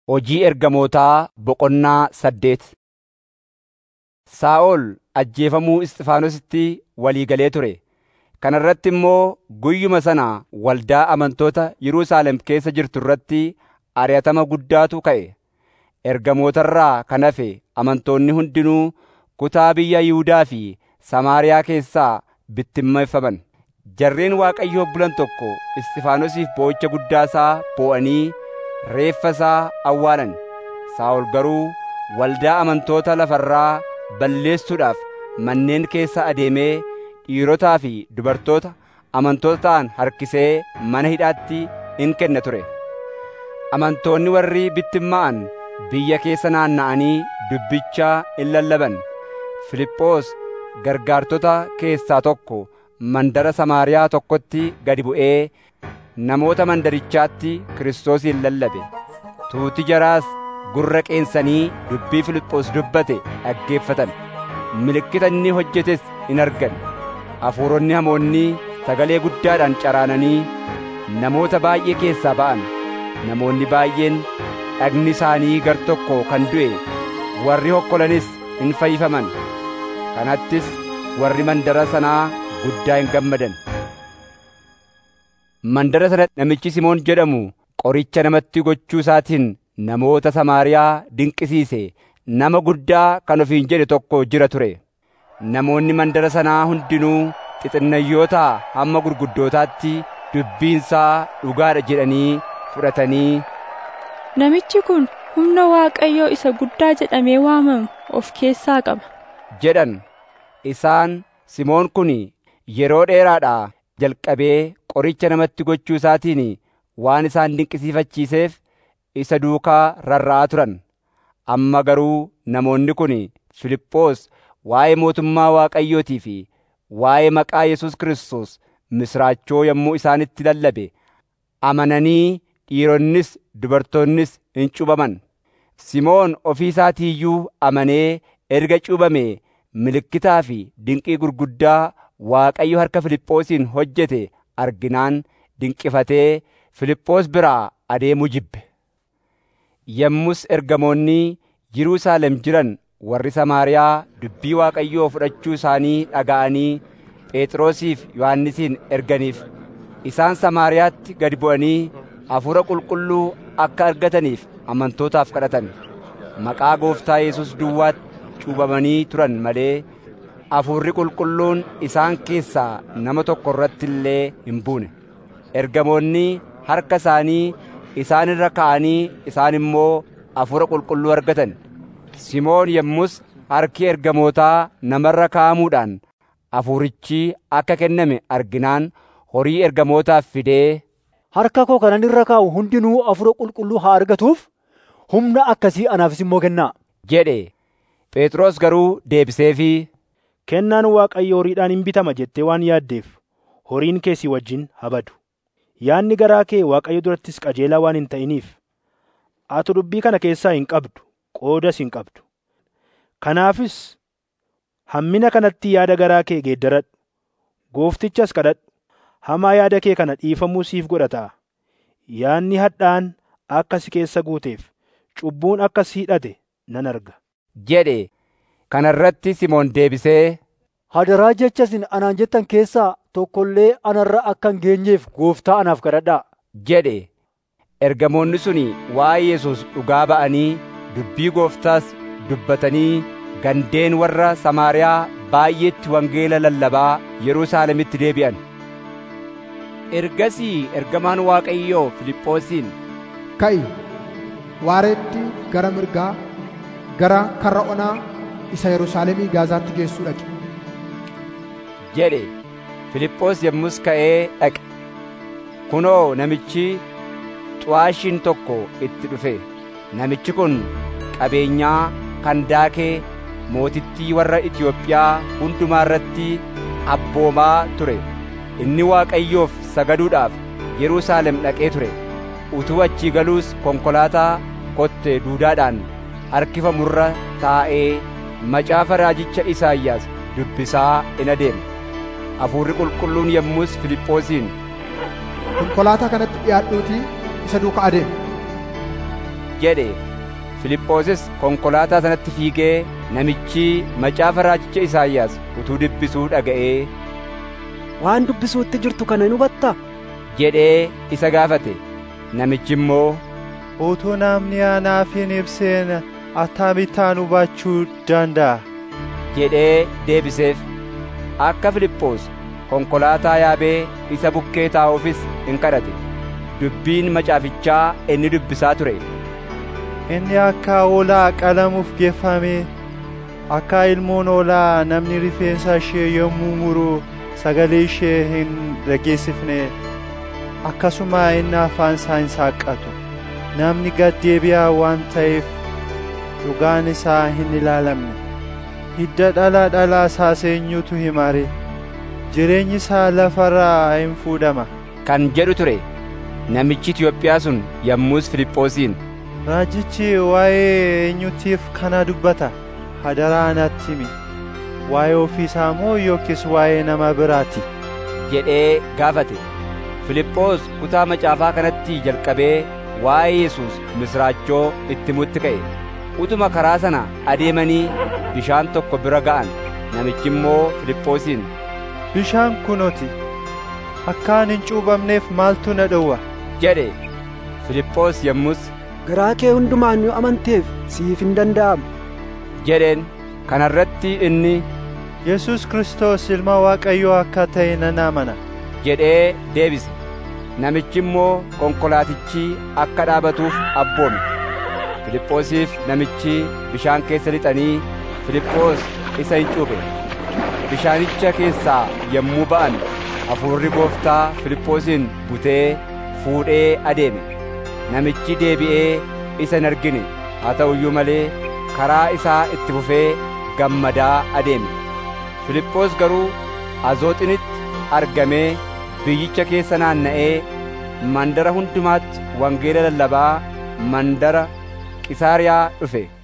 Hojii ergamootaa boqonnaa saddeet Saa'ol ajjeefamuu Isxifaanositti walii galee ture. Kana irratti immoo guyyuma sana waldaa amantoota Yerusaalem keessa jirtu irratti ari'atama guddaatu ka'e. Ergamoota irraa kan hafe amantoonni hundinuu kutaa biyya Yihuudaa fi Samaariyaa keessaa bittinneeffaman. Jarreen Waaqayyoof bulan tokko Isxifaanosiif boo'icha guddaa isaa boo'anii reeffa isaa awwaalan. Saa'ol garuu waldaa amantoota lafa irraa balleessuudhaaf manneen keessa adeemee dhiirotaa fi dubartoota amantoota ta'an harkisee mana hidhaatti in kenna ture. Amantoonni warri bittinnaa'an biyya keessa naanna'anii dubbicha in lallaban. Fiiliphoos gargaartota keessaa tokko mandara Samaariyaa tokkotti gadi bu'ee namoota mandarichaatti Kiristoosin lallabe. Tuuti jaraas gurra qeensanii dubbii Fiiliphoos dubbate dhaggeeffatan. Milikkita inni hojjetes in argan. Hafuuronni hamoonni sagalee guddaadhaan caraananii namoota baay'ee keessaa ba'an. Namoonni baay'een dhagni isaanii gar tokko kan du'e warri hokkolanis in fayyifaman. Kanattis warri mandara sanaa guddaa hin gammadan. Mandara sana namichi Simoon jedhamu qoricha namatti gochuu isaatiin namoota Samaariyaa dinqisiise nama guddaa kan ofiin jedhe tokko jira ture. Namoonni mandara sanaa hundinuu xixinnayyoota hamma gurguddootaatti dubbiinsaa dhugaadha jedhanii fudhatanii Namichi kun humna Waaqayyoo isa guddaa jedhamee waamamu of keessaa qaba. jedhan. Isaan Simoon kun yeroo dheeraadhaa jalqabee qoricha namatti gochuu isaatiin waan isaan dinqisiifachiiseef isa duukaa rarra'aa turan. Amma garuu namoonni kun Fiiliphoos waa'ee mootummaa Waaqayyootii fi waa'ee maqaa Yesuus Kiristoos misraachoo yommuu isaanitti lallabe amananii dhiironnis dubartoonnis in cuubaman. Simoon ofii isaatii iyyuu amanee erga cuubamee milikkitaa fi dinqii gurguddaa Waaqayyo harka Fiiliphoosiin hojjete arginaan dinqifatee Fiiliphoos biraa adeemuu jibbe. Yommus ergamoonni Yerusaalem jiran warri Samaariyaa dubbii Waaqayyoo fudhachuu isaanii dhaga'anii Phexrosiif Yohannisin erganiif. Isaan Samaariyaatti gad bu'anii Hafuura Qulqulluu akka argataniif amantootaaf kadhatan. Maqaa Gooftaa Yesuus duwwaatti cuubamanii turan malee Hafuurri Qulqulluun isaan keessaa nama tokko irratti illee hin buune. Ergamoonni harka isaanii isaan irra ka'anii isaan immoo Hafuura Qulqulluu argatan. Simoon yommus harki ergamootaa namarra kaa'amuudhaan hafuurichi akka kenname arginaan horii ergamootaaf fidee Harka koo kanan irra kaa'u hundinuu hafuura qulqulluu haa argatuuf humna akkasii anaafis immoo kennaa. jedhe. Phexros garuu deebiseefii Kennaan Waaqayyo horiidhaan hin bitama jettee waan yaaddeef horiin kee si wajjin haa badu. Yaadni garaa kee Waaqayyo durattis qajeelaa waan hin ta'iniif ati dubbii kana keessaa hin qabdu qoodas hin qabdu. Kanaafis hammina kanatti yaada garaa kee geeddaradhu. Gooftichas kadhadhu. Hamaa yaada kee kana dhiifamuu siif godhataa. Yaadni hadhaan akka si keessa guuteef cubbuun akka si hidhate nan arga. jedhe. Kana irratti Simoon deebisee Hadaraa jecha isin anaan jettan keessaa tokko illee anarra akka hin geenyeef gooftaa anaaf kadhadhaa. jedhe. Ergamoonni suni waa'ee Yesuus dhugaa ba'anii dubbii gooftaas dubbatanii gandeen warra Samaariyaa baay'eetti wangeela lallabaa Yerusaalemitti deebi'an. Ergasii ergamaan Waaqayyoo Fiiliphoosiin Ka'i waareetti gara mirgaa gara karra onaa isa Yerusaalemii Gaazaatti geessuu dhaqe. jedhe. Fiiliphoos yommus ka'ee dhaqe. Kunoo namichi xu'aashiin tokko itti dhufe. Namichi kun qabeenyaa Kandaakee mootittii warra Itiyoophiyaa hundumaa irratti abboomaa ture. Inni Waaqayyoof sagaduudhaaf Yerusaalem dhaqee ture. Utuu achii galuus konkolaataa kotte duudaadhaan harkifamurra taa'ee macaafa raajicha Isaayyaas dubbisaa in adeema. Hafuurri qulqulluun yommus Fiiliphoosiin Konkolaataa kanatti dhiyaadhuutii isa duuka adeemi. jedhe Filiphoosis konkolaataa sanatti fiigee namichi macaafa raajicha Isaayyaas utuu dubbisuu dhaga'ee waan dubbisuutti jirtu kana hin hubattaa jedhee isa gaafate namichi immoo utuu namni anaaf hin ibseen akkamittaan hubachuu danda'a jedhee deebiseef akka Filiphoos konkolaataa yaabee isa bukkee taa'uufis in kadhate dubbiin macaafichaa inni dubbisaa ture inni akka hoolaa qalamuuf geeffame akka ilmoon hoolaa namni rifeensa ishee yommuu muru sagalee ishee hin dhageessifne akkasuma inni afaan isaa hin saaqqatu namni gad deebi'aa waan ta'eef dhugaan isaa hin ilaalamne hidda dhala dhalaa isaas eenyutu himare jireenyi isaa lafarraa hin fuudhama kan jedhu ture namichi Itiyoophiyaa sun yommus Filiphoosiin raajichi waa'ee eenyutiif kana dubbata hadaraa natti himi waa'ee ofiisaa moo yookiis waa'ee nama biraati jedhee gaafate Filiphoos kutaa macaafaa kanatti jalqabee waa'ee Yesuus misraachoo itti himutti ka'e utuma karaa sana adeemanii bishaan tokko bira ga'an namichi immoo Filiphoosiin bishaan kunoti akkaan hin cuuphamneef maaltu na dhowwa jedhe Filiphoos yommus garaa kee hundumaan yoo amanteef siif hin danda'amu jedheen kana irratti inni Yesus Kiristoos ilma Waaqayyoo akka ta'e nan amana jedhee deebise namichi immoo konkolaatichi akka dhaabatuuf abboome Filiphoosiif namichi bishaan keessa lixanii Filiphoos isa hin cuuphe bishaanicha keessaa yommuu ba'an hafuurri gooftaa Filiphoosin butee fuudhee adeeme namichi deebi'ee isa hin argine haa ta'u iyyuu malee karaa isaa itti fufee gammadaa adeeme Filiphoos garuu Azooxinitti argamee biyyicha keessa naanna'ee mandara hundumaatti wangeela lallabaa mandara Qisaariyaa dhufe